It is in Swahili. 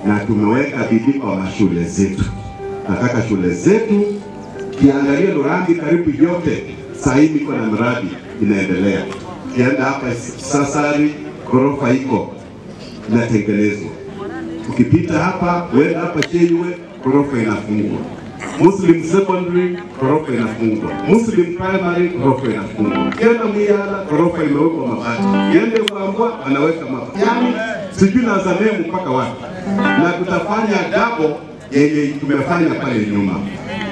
na tumeweka bidii kwa mashule zetu. Nataka shule zetu kiangalia Lurambi karibu yote sasa hivi iko na mradi inaendelea. Kienda hapa Sasari, ghorofa iko inatengenezwa. Ukipita hapa uenda hapa Cheyiwe, ghorofa inafungwa. Muslim secondary ghorofa inafungwa. Muslim primary ghorofa inafungwa. Kienda Muyala ghorofa imewekwa mabati. Kiende Kwambwa wanaweka mabati. Yaani sijui na Zamemu mpaka wapi, na tutafanya dabo yenye tumefanya pale nyuma.